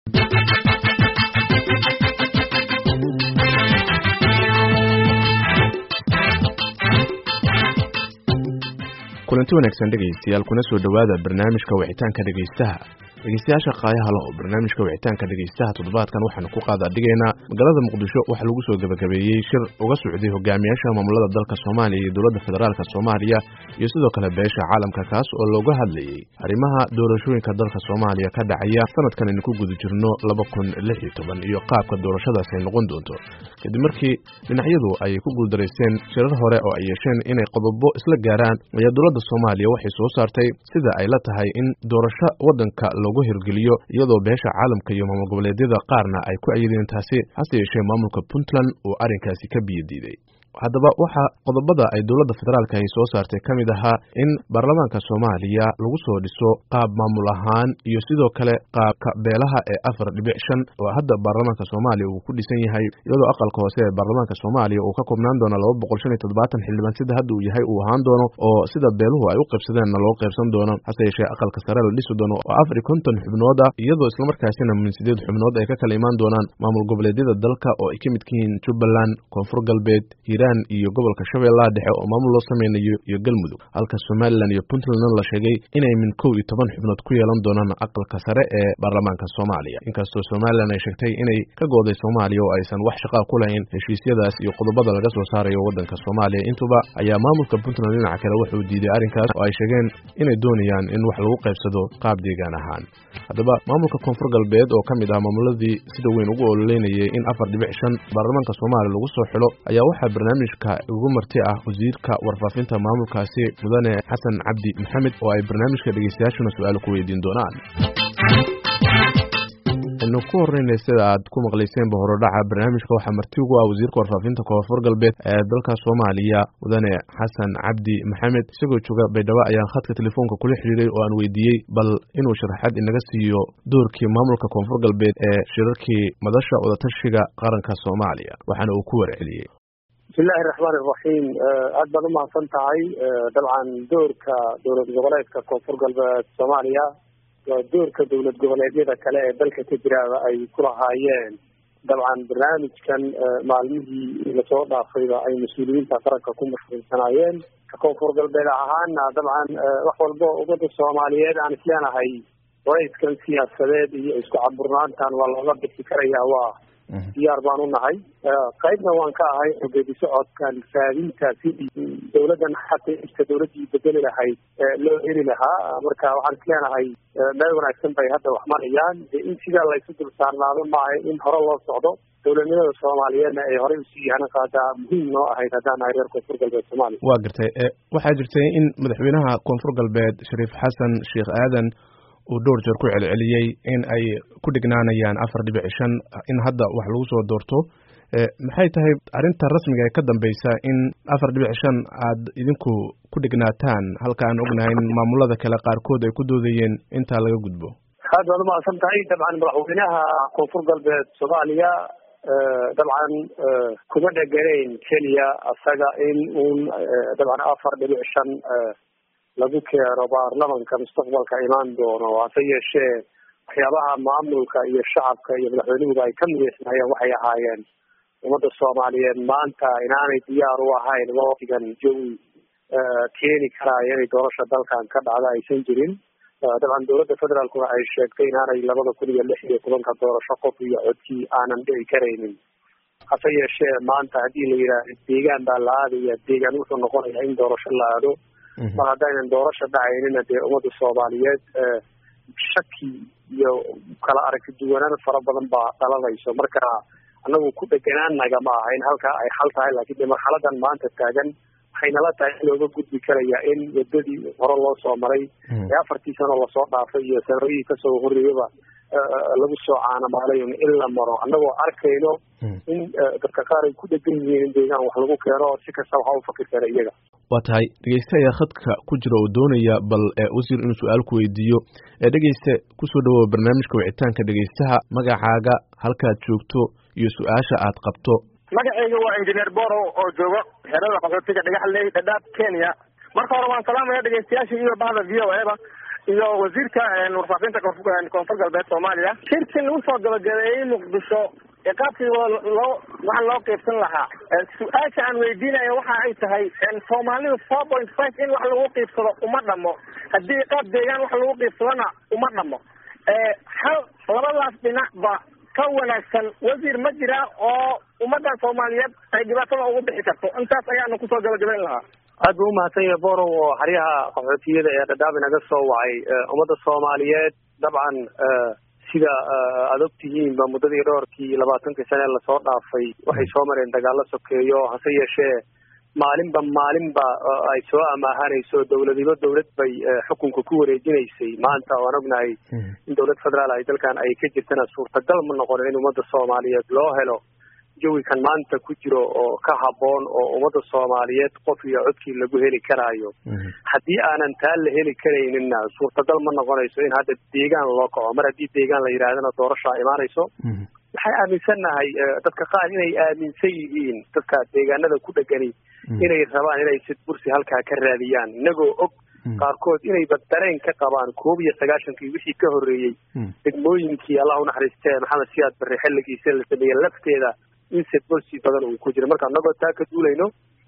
kulanti wanaagsan dhegaystayaal kuna soo dhowaada barnaamijka wicitaanka dhegaystaha dhegeystayaasha qaayaha leh oo barnaamijka wicitaanka dhegaystaha toddobaadkan waxaanu ku qaada dhigaynaa magaalada muqdisho waxaa lagu soo gebagabeeyey shir uga socday hogaamiyaasha maamulada dalka soomaaliya iyo dowladda federaalk soomaaliya iyo sidoo kale beesha caalamka kaas oo looga hadlayey arrimaha doorashooyinka dalka soomaaliya ka dhacaya sanadkan aynu ku guda jirno laba kun lix iyo toban iyo qaabka doorashadaas ay noqon doonto kadib markii dhinacyadu ay ku guuldaraysteen shirar hore oo ay yeesheen inay qodobo isla gaaraan ayaa dowladda soomaaliya waxay soo saartay sida ay la tahay in doorasho waddanka loogu hirgeliyo iyadoo beesha caalamka iyo maamul goboleedyada qaarna ay ku ayadeen taasi hase yeeshee maamulka puntland uu arrinkaasi ka biyo diiday haddaba waxaa qodobada ay dowladda federaalka ay soo saartay ka mid ahaa in baarlamaanka soomaaliya lagu soo dhiso qaab maamul ahaan iyo sidoo kale qaabka beelaha ee afar dhibic shan oo hadda baarlamaanka soomaaliya uu ku dhisan yahay iyadoo aqalka hoose ee baarlamaanka soomaaliya uu ka koobnaan doono laba boqol shan iyo toddobaatan xildhibaan sida hadda uu yahay uu ahaan doono oo sida beeluhu ay u qaybsadeenna loo qaybsan doono hase yeeshee aqalka sare la dhisi doono oo afar iyo konton xubnood ah iyadoo islamarkaasina min sideed xubnood ay ka kala imaan doonaan maamul goboleedyada dalka oo ay ka midka yihiin jubbaland koonfur galbeed hiiraan iyo gobolka shabeellaha dhexe oo maamul loo sameynayo iyo galmudug halka somalilan iyo puntlandna la sheegay inay min kow iyo toban xubnood ku yeelan doonaan aqalka sare ee baarlamaanka soomaaliya inkastoo somalilan ay sheegtay inay ka gooday soomaaliya oo aysan wax shaqaa ku lahayn heshiisyadaas iyo qodobada laga soo saarayo waddanka soomaaliya intuba ayaa maamulka puntland dhinaca kale wuxuu diiday arrinkaas oo ay sheegeen inay doonayaan in wax lagu qaybsado qaab deegaan ahaan haddaba maamulka koonfur galbeed oo ka mid ah maamuladii sida weyn ugu ololeynayay in afar dhibic shan baarlamaanka soomaaliya lagu soo xilo ayaa waxaa barnaamijka ugu marti ah wasiirka warfaafinta maamulkaasi mudane xasan cabdi maxamed oo ay barnaamijka dhegeystayaashuna su-aal ku weydiin doonaan aynu ku horreynay sida aad ku maqlayseenba horodhaca barnaamijka waxaa marti ugu ah wasiirka warfaafinta koonfur galbeed ee dalka soomaaliya mudane xasan cabdi maxamed isagoo jooga baydhabo ayaan khadka telefoonka kula xidhiiray oo aan weydiiyey bal inuu sharaxaad inaga siiyo doorkii maamulka koonfur galbeed ee shirarkii madasha wadatashiga qaranka soomaaliya waxaana uu ku warceliyey bismillahi raxmaani iraxiim aad baad umahadsan tahay dabcan doorka dowlad goboleedka koonfur galbeed soomaaliya waa doorka dowlad goboleedyada kale ee dalka ka jiraaba ay ku lahaayeen dabcan barnaamijkan maalmihii lasoo dhaafayba ay mas-uuliyiinta qaranka ku mashquulsanaayeen ka koonfur galbeed ahaana dabcan wax walbo ummadda soomaaliyeed aan isleenahay warayskan siyaasadeed iyo isku caburnaantan waa looga bixi karaya waa diyaar baan unahay qaybna waan ka ahay geedi socodkan raadinta sidii dawladdan xataa dawladdii bedeli lahayd loo heli lahaa marka waxaan isleenahay meel wanaagsan bay hadda wax marayaan de in sidaa laysu dul saarnaado maaha in hore loo socdo dowladnimada soomaaliyeedna ay horey usii yahan qaadaa muhiim noo ahayd haddaan nahay reer koonfur galbeed soomaaliya waa gartay waxaa jirtay in madaxweynaha koonfur galbeed shariif xasan sheekh aadan uu dhowr jeer ku celceliyey in ay ku dhignaanayaan afar dhibic shan in hadda wax lagu soo doorto maxay tahay arrinta rasmiga ee ka dambeysa in afar dhibic shan aad idinku ku dhignaataan halka aan ognahay in maamulada kale qaarkood ay ku doodayeen intaa laga gudbo aad baad umahadsan tahay dabcan madaxweynaha koonfur galbeed soomaaliya dabcan kuma dheganayn keliya isaga in uun dabcan afar dhibic shan lagu keeno baarlamanka mustaqbalka imaan doono hase yeeshee waxyaabaha maamulka iyo shacabka iyo madaxweynuhuba ay ka mideysnaayeen waxay ahaayeen ummadda soomaaliyeed maanta inaanay diyaar u ahayn waqtigan jawi keeni karaayo inay doorasha dalkan ka dhacda aysan jirin dabcan dowladda federaalkuna ay sheegtay inaanay labada kun iyo lix iyo tobanka doorasho qof iyo codkii aanan dhici karaynin hase yeeshee maanta haddii la yidhaahdo deegaan baa la aadaya deegaan wuxuu noqonayaa in doorasho la aado mar haddaynan doorasho dhacaynina dee ummadda soomaaliyeed shaki iyo kala aragti duwanaan fara badan baa dhalanayso marka anagu ku dheganaanaga ma aha in halkaa ay xal tahay laakiin de marxaladan maanta taagan waxay nala tahay in looga gudbi karaya in wadadii hore loo soo maray ee afartii sano lasoo dhaafay iyo sanadihii kasoo horreeyaba lagu soo caanamaalay in la maro annagoo arkayno in dadka qaar ay ku dhegan yihiin in deegaan wax lagu keeno si kasta waxa u fakir kara iyaga waa tahay dhegeyste ayaa khadka ku jira oo doonaya bal wasiir inuu su-aal ku weydiiyo dhegeyste kusoo dhawoa barnaamijka wicitaanka dhegeystaha magacaaga halkaad joogto iyo su-aasha aad qabto magacayga waa injineer boro oo joogo xerada qaxootiga dhagaxley dhadhaab kenya marka hore waan salaamaya dhegeystayaasha iyo bahda v o eba iyo wasiirka warfaafinta koonfur galbeed soomaaliya shirkii lagu soo gabagabeeyey muqdisho ee qaabkii loo waxa loo qiibsan lahaa su-aasha aan weydiinaya waxa ay tahay soomaalidu four point five in wax lagu qiibsado uma dhamo haddii qaab deegaan wax lagu qiibsadona uma dhamo hal labadaas dhinacba ka wanaagsan wasiir ma jira oo ummadda soomaaliyeed ay dhibaatada ugu bixi karto intaas ayaanu kusoo gabagabayn lahaa aad buu umahadsan yahay borow oo xeryaha qaxootiyada ee dhadhaab inaga soo wacay ummadda soomaaliyeed dabcan sida aada og tihiinba muddadii dhowrkii labaatankii sane lasoo dhaafay waxay soo mareen dagaalo sokeeyo hase yeeshee maalinba maalinba ay soo amaahanayso dowladiba dowlad bay xukunka ku wareejinaysay maanta waan ognahay in dowlad federaal ay dalkan ay ka jirtana suurtagal ma noqonin in ummadda soomaaliyeed loo helo jawikan maanta ku jiro oo ka habboon oo ummadda soomaaliyeed qof iyo codkii lagu heli karaayo haddii aanan taa la heli karayninna suurtagal ma noqonayso in hadda deegaan loo kaco mar haddii deegaan la yidhaahdana doorashaa imaanayso waxay aaminsannahay dadka qaar inay aaminsan yihiin dadka deegaanada ku dhegani inay rabaan inay sid bursi halkaa ka raadiyaan inagoo og qaarkood inayba dareen ka qabaan koob iyo sagaashankii wixii ka horreeyey degmooyinkii allah unaxariistee maxamed siyaad barre xilligiisa la sameeyey lafteeda in sedborsi badan uu ku jira marka anagoo taa ka duulayno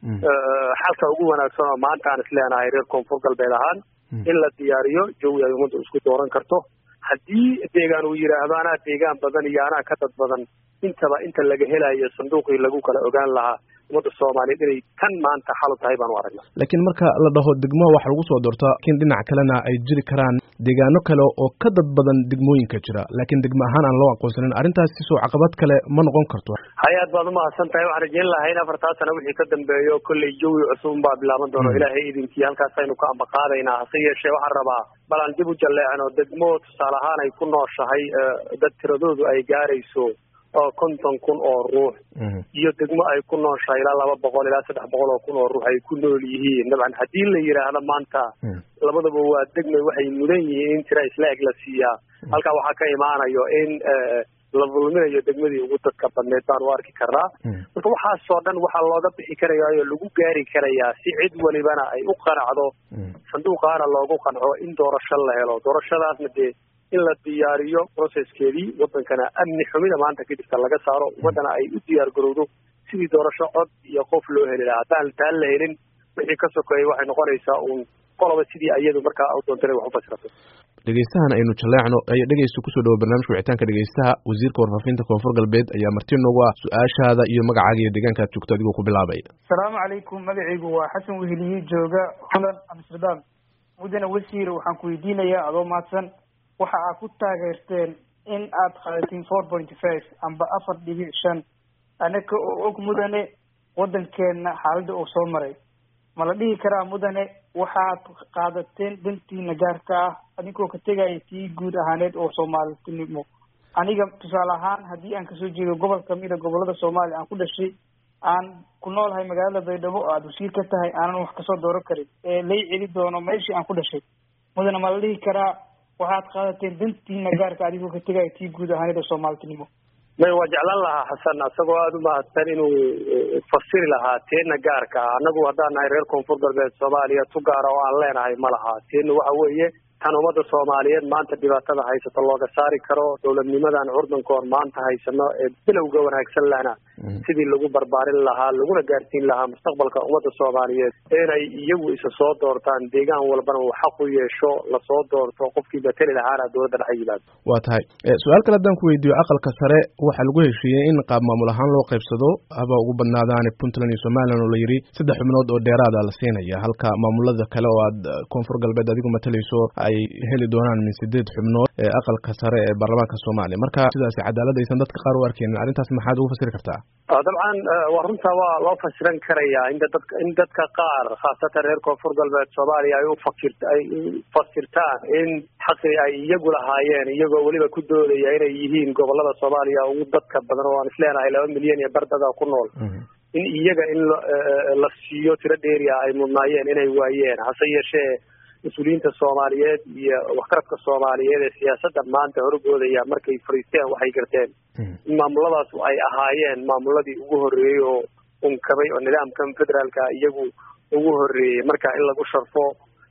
xalka ugu wanaagsan oo maanta aan isleenahay reer koonfur galbeed ahaan in la diyaariyo jawi ay ummadda isku dooran karto haddii deegaan uu yidhaahdo anaa deegaan badan iyo anaa ka dad badan intaba inta laga helayo sanduuqii lagu kala ogaan lahaa ummadda soomaaliyeed inay tan maanta xalu tahay baan u aragnaa laakiin marka la dhaho degmaha waxa lagu soo doortaa laakiin dhinac kalena ay jiri karaan deegaano kale oo ka dad badan degmooyinka jira laakiin degmo ahaan aan loo aqoonsanin arrintaasi soo caqabad kale ma noqon karto hay aad baad umahadsan tahay waxaan rajeyn lahay in afartaa sana wixii ka dambeeyo kolley jawi cusub baa bilaaban doono ilaahay idinkii halkaasaynu ka ambaqaadaynaa hase yeeshee waxaan rabaa bal aan dib u jalleecno degmo tusaale ahaan ay ku nooshahay dad tiradoodu ay gaarayso oo konton kun oo ruux iyo degmo ay ku nooshahay ilaa laba boqol ilaa saddex boqol oo kun oo ruux ay ku nool yihiin dabcan haddii la yidhaahdo maanta labadaba waa degmay waxay mudan yihiin in tira isla eg la siiyaa halkaa waxaa ka imaanayo in la dulminayo degmadii ugu dadka badneed baan u arki karnaa marka waxaasoo dhan waxaa looga bixi karayaayo lagu gaari karayaa si cid walibana ay u qanacdo sanduuqaana loogu qanco in doorasho la helo doorashadaasna dee in la diyaariyo processkeedii wadankana amni xumida maanta ka jirta laga saaro ummaddana ay u diyaar garowdo sidii doorasho cod iyo qof loo heli lahaa haddaan taan la helin wixii ka sokeeyay waxay noqonaysaa uun qoloba sidii iyadu markaa u doontana wax u fasirato dhegeystahan aynu jaleecno ayaa dhegeysta kusoo dhawo barnaamijka wicitaanka dhegeystaha wasiirka warfaafinta koonfur galbeed ayaa marti noogu ah su-aashaada iyo magacaaga iyo deegaanka aad joogto adigoo ku bilaabay asalaamu calaykum magacaygu waa xasan weheliye jooga holland amsterdam mudane wasiir waxaan ku weydiinayaa adoo mahadsan waxa aad ku taageerteen in aad qaadatiin four pointy five amba afar dhibic shan anaka oo og mudane waddankeena xaaladda uu soo maray ma la dhihi karaa mudane waxaad qaadateen dantiina gaarka ah adinkoo ka tegaya tii guud ahaaneed oo soomaalinimo aniga tusaale ahaan haddii aan kasoo jeedo gobol kamida gobolada soomaaliya aan ku dhashay aan ku noolahay magaalada baydhabo oo aada wasiir ka tahay aanan wax kasoo dooran karin ee lay celi doono meeshii aan ku dhashay mudane ma la dhihi karaa waxaad qaadateen dantiina gaarka adigoo ka tegaya tii guud ahaaneed oo soomaalinimo may waa jeclaan lahaa xasan asagoo aada u mahadsan inuu fasiri lahaa teena gaarka ah annagu haddaan nahay reer koonfur galbeed soomaaliya tu gaara oo aan leenahay ma laha teena waxa weeye tan ummadda soomaaliyeed maanta dhibaatada haysata looga saari karo dowladnimadan curdankoon maanta haysano ee bilowga wanaagsan lana sidii lagu barbaarin lahaa laguna gaarsiin lahaa mustaqbalka ummadda soomaaliyeed inay iyagu isa soo doortaan deegaan walbana uu xaq u yeesho lasoo doorto qofkii mateli lahaana dowladda dhex yimaado waa tahay su-aal kale haddaan ku weydiiyo aqalka sare waxaa lagu heshiiyey in qaab maamul ahaan loo qaybsado haba ugu badnaadaane puntland iyo somalilan oo la yidhi saddex xubnood oo dheeraada la siinaya halka maamulada kale oo aad koonfur galbeed adigu matalayso ay heli doonaan min sideed xubnood ee aqalka sare ee baarlamaanka soomaaliya marka sidaasi cadaalad aysan dadka qaar u arkeynin arrintaas maxaad ugu fasiri kartaa dabcan waa runta waa loo fasiran karayaa in dadka in dadka qaar khaasatan reer koonfur galbeed soomaaliya ay ufakir ay ufasirtaan in xaqii ay iyagu lahaayeen iyagoo weliba ku doodaya inay yihiin gobolada soomaaliya ugu dadka badan oo aan isleenahay laba milyan iyo bardada ku nool in iyaga in la siiyo tiro dheeria ay mudnaayeen inay waayeen hase yeeshee mas-uuliyiinta soomaaliyeed iyo waxkaradka soomaaliyeed ee siyaasadda maanta horgoodaya markay fariisteen waxay garteen in maamuladaas ay ahaayeen maamuladii ugu horreeyey oo unkabay oo nidaamkan federaalka iyagu ugu horreeyey marka in lagu sharfo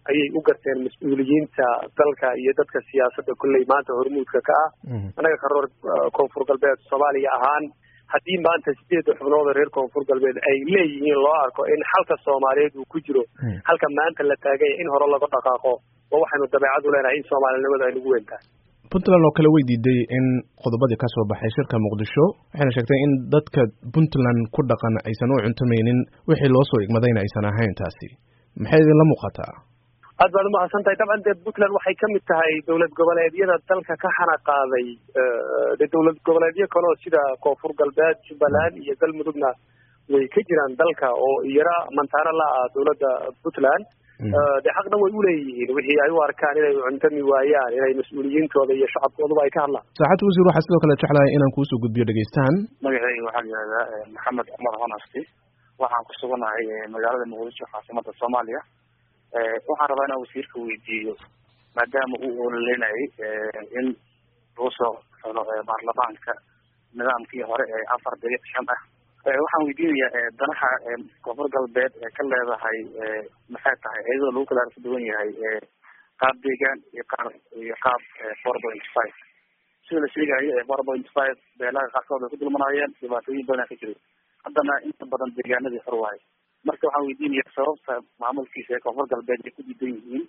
ayay u garteen mas-uuliyiinta dalka iyo dadka siyaasadda kolley maanta hormuudka ka ah annaga karoor koonfur galbeed soomaaliya ahaan haddii maanta sideedda xubnood oo reer koonfur galbeed ay leeyihiin loo arko in xalka soomaaliyeed uu ku jiro halka maanta la taaganya in hore laga dhaqaaqo oo waxaynu dabeecad u leenahay in soomaalinimada ay nagu weyntahay puntland oo kale way diiday in qodobadii kasoo baxay shirka muqdisho waxayna sheegtay in dadka puntland ku dhaqan aysan u cuntamaynin wixii loo soo igmadayna aysan ahayn taasi maxay idinla muuqataa aad baad umahadsan tahay dabcan dee puntland waxay kamid tahay dowlad goboleedyada dalka ka xana qaaday de dowlad goboleedyo kaleo sida koonfur galbeed jubbaland iyo galmudugna way ka jiraan dalka oo iyara mantaano la ah dowladda puntland de xaqna way uleeyihiin wixii ay u arkaan inay cuntami waayaan inay mas-uuliyiintooda iyo shacabkooduba ay ka hadlaan saacad wasiir waxaa sidoo kale jeclahay inaan kuusoo gudbiyo dhegeystahan magaceyga waxaa la yihahdaa maxamed cumar honasti waxaan ku suganahay magaalada muqdisho caasimada soomaaliya waxaan rabaa inaan wasiirka weydiiyo maadaama uu ololeynayay in lagu soo xulo baarlamaanka nidaamkii hore ee afar dariiq shan ah waxaan weydiinayaa danaha koonfur galbeed ee ka leedahay maxay tahay iyadoo lagu kala arka duwan yahay qaab deegaan iyo qaar iyo qaab four point five sida la sheegayo four point five beelaha qaarkood ay ku dulmanaayeen dhibaatooyin badan ka jiray haddana inta badan deegaanadii hor waayo marka waxaan weydiinayaa sababta maamulkiisa ee koonfur galbeed ay ku diidan yihiin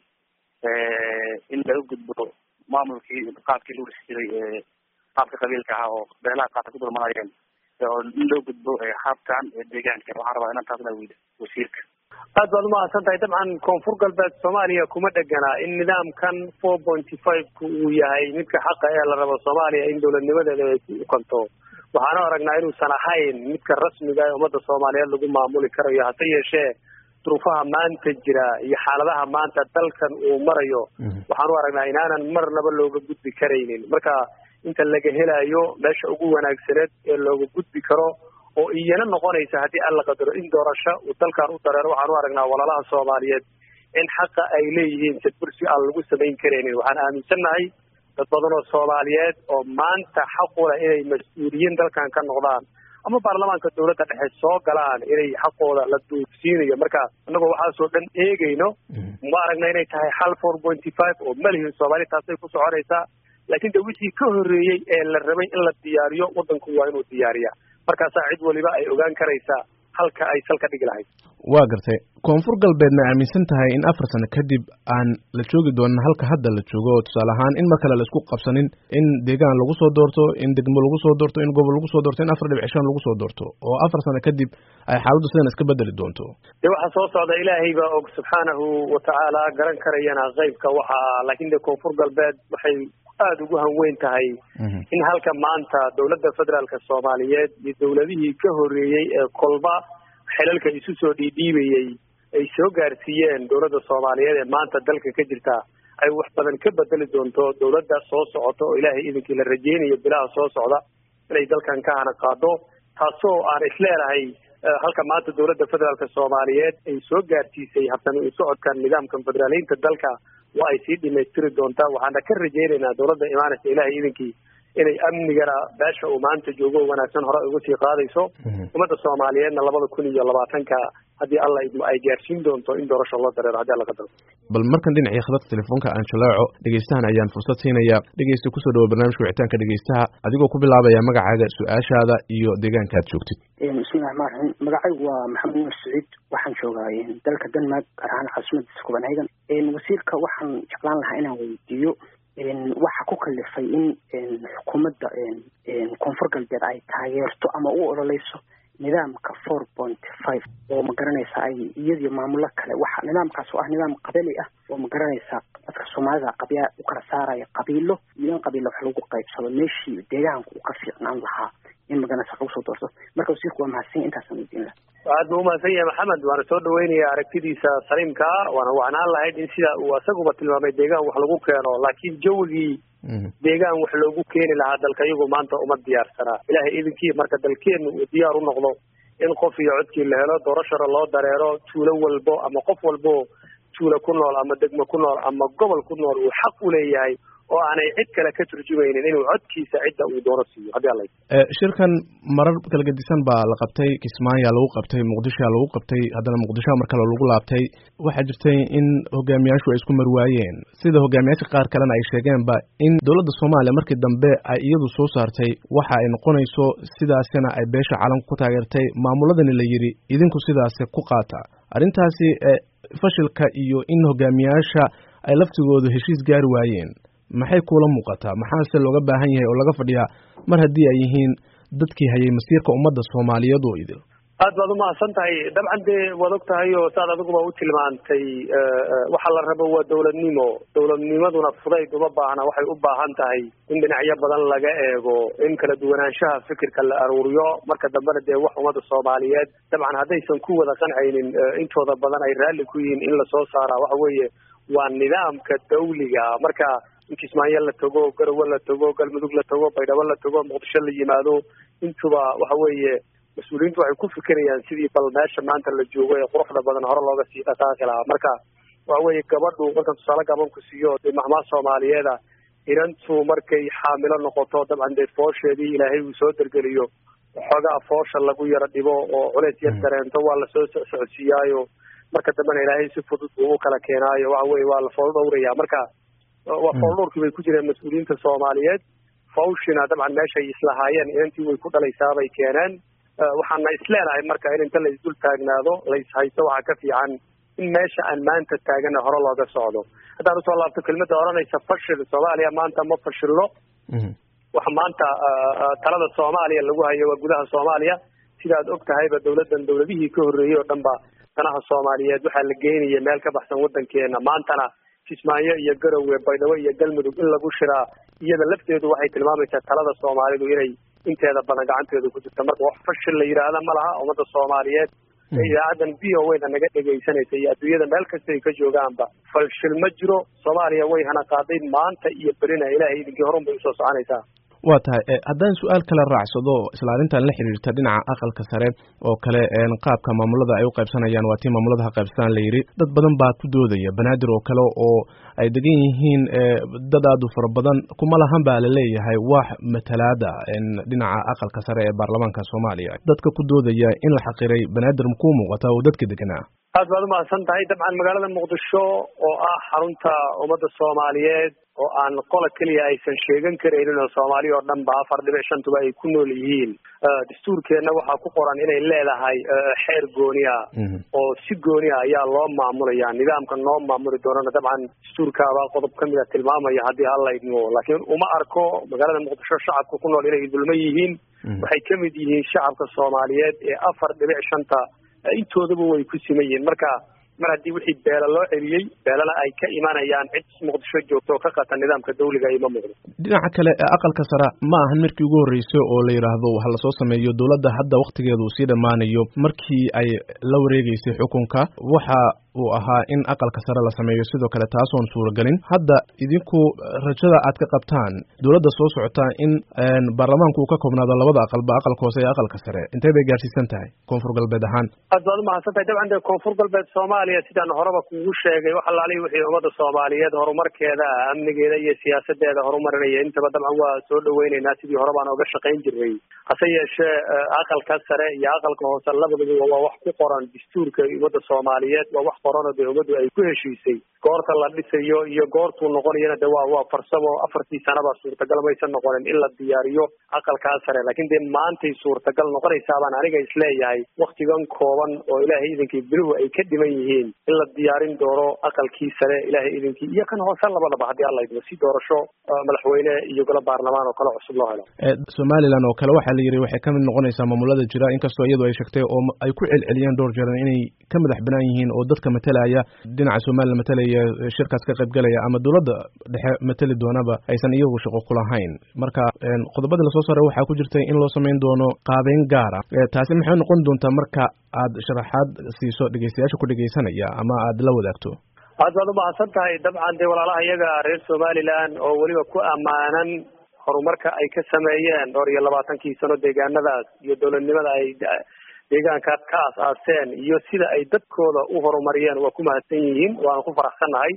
in laga gudbo maamulkii qaabkii lagu dhisi jiray qaabka qabiilka ahaa oo beelaha qaarka ku dulmanaayeen oo in loo gudbo habkan deegaanka waxaan rabaa inaan taasna weyda wasiirka aad baad umahadsan tahay dabcan koonfur galbeed soomaaliya kuma dhegana in nidaamkan four pointy five-ku uu yahay midka xaqa ee la rabo soomaaliya in dowladnimadeeda ay ku ukanto waxaanu aragnaa inuusan ahayn midka rasmiga ee ummadda soomaaliyeed lagu maamuli karayo hase yeeshee duruufaha maanta jira iyo xaaladaha maanta dalkan uu marayo waxaanu aragnaa inaanan marnaba looga gudbi karaynin marka inta laga helayo meesha ugu wanaagsaneed ee looga gudbi karo oo iyana noqonaysa haddii alla qadaro in doorasho uu dalkan u dareero waxaan u aragnaa walaalaha soomaaliyeed in xaqa ay leeyihiin sadbursi aan lagu samayn karaynin waxaan aaminsannahay dad badan oo soomaaliyeed oo maanta xaqula inay mas-uuliyiin dalkan ka noqdaan ama baarlamaanka dowladda dhexe soo galaan inay xaqooda la duugsiinayo marka annagoo waxaasoo dhan eegayno ma aragna inay tahay hal four pointy five oo malihin soomaali taasay ku soconaysaa laakiin de wixii ka horreeyey ee la rabay in la diyaariyo waddanku waa inuu diyaariya markaasaa cid waliba ay ogaan karaysaa halka ay salka dhigi lahayd waa gartay koonfur galbeed ma aaminsan tahay in afar sano kadib aan la joogi doonin halka hadda la joogo tusaale ahaan in mar kale la isku qabsanin in deegaan lagu soo doorto in degmo lagu soo doorto in gobol lagu soo doorto in afar dhibic shan lagu soo doorto oo afar sano kadib ay xaaladdu sidan iska bedeli doonto de waxaa soo socda ilaahay baa og subxaanahu watacaala garan karayana qeybka waxa laakiin de koonfur galbeed waxay aada ugu hanweyn tahay in halka maanta dowladda federaalka soomaaliyeed iyo dowladihii ka horreeyey ee kolba xelalka isu soo dhiidhiibayey ay soo gaarsiiyeen dowladda soomaaliyeed ee maanta dalka ka jirta ay wax badan ka bedeli doonto dowladda soo socota oo ilaahay idinkii la rajeynayo bilaha soo socda inay dalkan ka hana qaado taasoo aan isleedahay halka maanta dowladda federaalka soomaaliyeed ay soo gaarsiisay habtani u socodkan nidaamkan federaaleynta dalka waa ay sii dhamaystiri doontaa waxaana ka rajeynaynaa dowladda imaanaysa ilaahay idinkii inay amnigana beesha uu maanta joogo wanaagsan hore uga sii qaadayso ummadda soomaaliyeedna labada kun iyo labaatanka haddii alla idmo ay gaarsiin doonto in doorasho loo dareero haddii alla qadaro bal markan dhinacii khadadka telefoonka aan jalaaco dhegeystahan ayaan fursad siinaya dhegeysta kusoo dhawo barnaamijka wicitaanka dhegeystaha adigoo ku bilaabaya magacaaga su-aashaada iyo deegaanka aad joogtid bismillahi raxmaan raxiim magacaygu waa maxamed nuur saciid waxaan joogaa dalka denmark gaar ahaan caasimadiisa copenhagen wasiirka waxaan jeclaan lahaa inaan weydiiyo waxa ku kalifay in xukuumadda koonfur galbeed ay taageerto ama u ololeyso nidaamka four point five oo ma garanaysa ay iyadiyo maamulo kale waxa nidaamkaas oo ah nidaam qabali ah oo ma garanaysa dadka soomaalida qabyaa u kala saaraya qabiilo iyo in qabiilo wax lagu qaybsado meeshii deegaanka uu ka fiicnaan lahaa in magaranaysa lagu soo doorto marka wasiirku waa mahadsan intaasaan weydiin laha aad buu umahadsan yahay maxamed waana soo dhaweynaya aragtidiisa saliimkaa waana wacnaan lahayd in sida uu asaguba tilmaamay deegaan wax lagu keeno laakiin jawigii deegaan wax loogu keeni lahaa dalka iyagu maanta uma diyaarsanaa ilaahay idinkii marka dalkeenu uu diyaar u noqdo in qof iyo codkii la helo doorashana loo dareero tuulo walbo ama qof walbo tuulo ku nool ama degmo ku nool ama gobol ku nool uu xaq u leeyahay oo aanay cid kale ka turjumaynin inuu codkiisa cidda uu doono siiyo haddii alla shirkan marar kala gedisan baa la qabtay kismaayaa lagu qabtay muqdishoa lagu qabtay haddana muqdishoa mar kale lagu laabtay waxaa jirtay in hogaamiyaashu ay isku marwaayeen sida hogaamiyaasha qaar kalena ay sheegeenba in dowladda soomaaliya markii dambe ay iyadu soo saartay waxa ay noqonayso sidaasina ay beesha calanku ku taageertay maamuladani la yidhi idinku sidaasi ku qaata arrintaasi fashilka iyo in hogaamiyaasha ay laftigoodu heshiis gaari waayeen maxay kuula muuqataa maxaase looga baahan yahay oo laga fadhiyaa mar haddii ay yihiin dadkii hayay masiirka ummadda soomaaliyeed oo idil aad baad umahadsan tahay dabcan dee waad og tahay oo saad adiguba u tilmaantay waxa la rabo waa dowladnimo dowladnimaduna fudayd uma baahna waxay u baahan tahay in dhinacyo badan laga eego in kala duwanaanshaha fikirka la aruuriyo marka dambena dee wax ummadda soomaaliyeed dabcan haddaysan ku wada qancaynin intooda badan ay raalli ku yihiin in lasoo saaraa waxa weeye waa nidaamka dawliga marka in kismaayo la tago garowe la tago galmudug la tago baydhabo la tago muqdisho la yimaado intuba waxa weeye mas-uuliyiintu waxay ku fikirayaan sidii bal meesha maanta la joogo ee quruxda badan hore looga sii dhaqaaqi lahaa marka waxa weeye gabadhu markan tusaale gabanku siiyo dee maxmaa soomaaliyeeda inantu markay xaamilo noqoto dabcan dee foosheedii ilaahay uu soo dergeliyo xoogaa foosha lagu yaro dhibo oo culeys yar dareento waa lasoo socodsiiyaayo marka dambena ilaahay si fudud buu u kala keenaayo waxa weye waa la fool dhowraya marka waa fool dhowrkii bay ku jireen mas-uuliyiinta soomaaliyeed fawshina dabcan meeshay islahaayeen inantii way ku dhalaysaabay keeneen waxaana isleenahay marka in inta la isdul taagnaado la ishaysto waxaa ka fiican in meesha aan maanta taagana hore looga socdo haddaan usoo laabto kelmadda odhanaysa fashil soomaaliya maanta ma fashilno waxa maanta talada soomaaliya lagu hayo waa gudaha soomaaliya sidaad og tahayba dawladdan dawladihii ka horreeyey oo dhan ba danaha soomaaliyeed waxaa la geynaya meel ka baxsan waddankeena maantana kismaayo iyo garowe baydhabo iyo galmudug in lagu shiraa iyada lafteedu waxay tilmaamaysaa talada soomaalidu inay inteeda badan gacanteedu ku jirta marka wax fashil la yidhaahda ma laha ummadda soomaaliyeed ee idaacadan v o wayna naga dhegaysanaysa iyo adduunyada meel kasta ay ka joogaanba falshil ma jiro soomaaliya way hana qaaday maanta iyo berina ilaahay idinkii horun bay usoo soconaysaa waa tahay haddaan su-aal kale raacsado isla arrintan la xiriirta dhinaca aqalka sare oo kale qaabka maamulada ay u qaybsanayaan waa tii maamulada ha qaybsanaan la yidhi dad badan baa ku doodaya banaadir oo kale oo ay degan yihiin dad aad u fara badan kuma lahan baa laleeyahay wax matalaada dhinaca aqalka sare ee baarlamaanka soomaaliya dadka ku doodaya in la xaqiray banaadir makuu muuqata oo dadka deganaa aad baad umahadsan tahay dabcan magaalada muqdisho oo ah xarunta ummadda soomaaliyeed oo aan qola keliya aysan sheegan karaynin oo soomaaliya oo dhan ba afar dhibic shantuba ay ku nool yihiin dastuurkeenna waxaa ku qoran inay leedahay xeer gooniya oo si gooniya ayaa loo maamulaya nidaamka noo maamuli doonana dabcan dastuurkaabaa qodob ka mida tilmaamaya haddii hala idmo laakiin uma arko magaalada muqdisho shacabka ku nool inay dulma yihiin waxay ka mid yihiin shacabka soomaaliyeed ee afar dhibic shanta intoodaba way ku siman yihiin marka mar haddii wixii beela loo celiyey beelana ay ka imanayaan cid muqdisho joogto oo ka qata nidaamka dawliga ima muuqdo dhinaca kale aqalka sare ma ahan markii ugu horreysay oo la yidhaahdo ha lasoo sameeyo dowladda hadda waktigeedu uu sii dhammaanayo markii ay la wareegeysay xukunka waxa uu ahaa in aqalka sare la sameeyo sidoo kale taasoon suuragelin hadda idinku rajada aad ka qabtaan dowladda soo socota in baarlamaanku uu ka koobnaado labada aqalba aqalka hoose iyo aqalka sare intee bay gaarsiisan tahay koonfur galbeed ahaan aad baad umahadsan tahay dabcan dee koonfur galbeed soomaaliya sidaan horeba kugu sheegay wax alaalihi wixii ummadda soomaaliyeed horumarkeeda amnigeeda iyo siyaasadeeda horumarinaya intaba dabcan waa soo dhaweyneynaa sidii hore baan oga shaqayn jiray hase yeeshee aqalka sare iyo aqalka hoose labaduba waa wax ku qoran dastuurka ummadda soomaaliyeed waa wax qorano dee ummaddu ay ku heshiisay goorta la dhisayo iyo goortuu noqonayana de waa waa farsamo afartii sanaba suurtagal maysan noqonin in la diyaariyo aqalkaa sare laakiin dee maantay suurtagal noqonaysaabaan aniga isleeyahay waktigan kooban oo ilaahay idinkii biluhu ay ka dhiman yihiin in la diyaarin doono aqalkii sare ilaahay idinkii iyo kan hoose labadaba haddii alla idmo si doorasho madaxweyne iyo golo baarlamaan oo kale cusub loo helo somalilan oo kale waxaa la yidhi waxay ka mid noqonaysaa maamulada jira inkastoo iyadu ay sheegtay oo ay ku celceliyeen dhowr jeeran inay ka madax banaan yihiin oo dadka matalaya dhinaca somalilan matalaya shirkaas ka qaybgalaya ama dowladda dhexe matali doonaba aysan iyagu shaqo ku lahayn marka qodobadii lasoo saaray waxaa ku jirtay in loo samayn doono qaabeyn gaara taasi maxay noqon doontaa marka aad sharaxaad siiso dhegeystayaasha ku dhegeysanaya ama aad la wadaagto aad baad umahadsan tahay dabcan dee walaalaha iyaga reer somaliland oo weliba ku ammaanan horumarka ay ka sameeyeen dhowr iyo labaatankii sano deegaanadaas iyo dowladnimada ay deegaankaas ka aas-aaseen iyo sida ay dadkooda u horumariyeen waa ku mahadsan yihiin waana ku faraxsannahay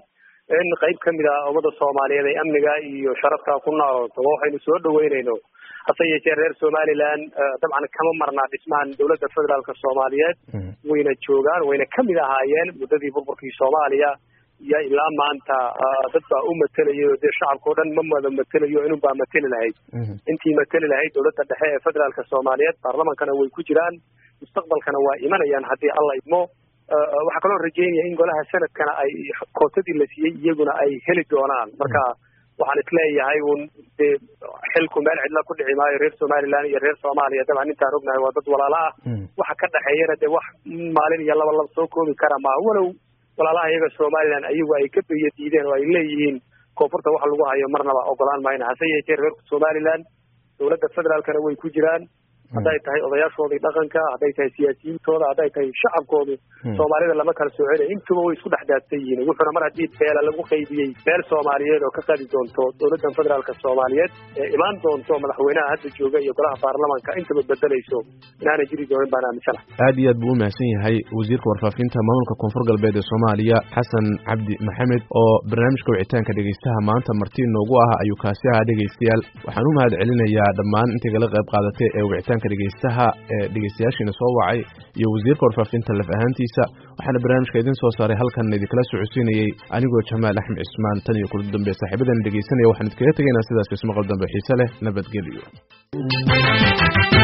in qayb kamid a ummada soomaaliyeed ay amniga iyo sharafta ku noolto waxaynu soo dhaweynayno hase yeeshee reer somaliland dabcan kama marnaa dhismahan dowladda federaalka soomaaliyeed wayna joogaan wayna kamid ahaayeen muddadii burburkii soomaaliya iyo ilaa maanta dad baa u matelayo dee shacabka o dhan ma wada matelayo inun baa mateli lahayd intii mateli lahayd dowladda dhexe ee federaalka soomaaliyeed baarlamankana way ku jiraan mustaqbalkana waa imanayaan haddii alla idmo waxaa kaloo rajeynaya in golaha sanadkana ay kootadii la siiyey iyaguna ay heli doonaan marka waxaan isleeyahay un dee xilku meel cidla ku dhici maayo reer somaliland iyo reer soomaaliya dabcan intaan ognahay waa dad walaala ah waxa ka dhexeeyana dee wax maalin iyo laba laba soo koobi kara maa walow walaalaha iyaga somaliland ayagu ay ka beya diideen oo ay leeyihiin koonfurta wax lagu hayo marnaba ogolaan mayna hase yeeshee reer somaliland dowladda federaalkana way ku jiraan hadday tahay odayaashoodii dhaqanka hadday tahay siyaasiyiintooda hadday tahay shacabkoodu soomaalida lama kala soo celay intuba way isku dhex daadsan yihiin wuxuuna mar haddii beela lagu qaybiyey beel soomaaliyeed oo ka qadi doonto dowladdan federaalka soomaaliyeed ee imaan doonto madaxweynaha hadda jooga iyo golaha baarlamanka intaba bedelayso inaanay jiri doonin baan aaminsana aad iyo aad buu u mahadsan yahay wasiirka warfaafinta maamulka koonfur galbeed ee soomaaliya xasan cabdi maxamed oo barnaamijka wicitaanka dhegeystaha maanta marti noogu ah ayuu kaasi ahaa dhegeystayaal waxaan u mahad celinayaa dhammaan intay kala qayb qaadatay ee wicitaanka dhegeystaha ee dhegeystayaashiina soo wacay iyo wasiirka warfaafinta laf ahaantiisa waxaana barnaamijka idin soo saaray halkan idinkala socodsiinayey anigoo jamaal axmed cismaan tan iyo kula dambe saaxiibadan dhegeysanaya waxaan idinkaga tegaynaa sidaas ismaqal dambe xiise leh nabadgelyo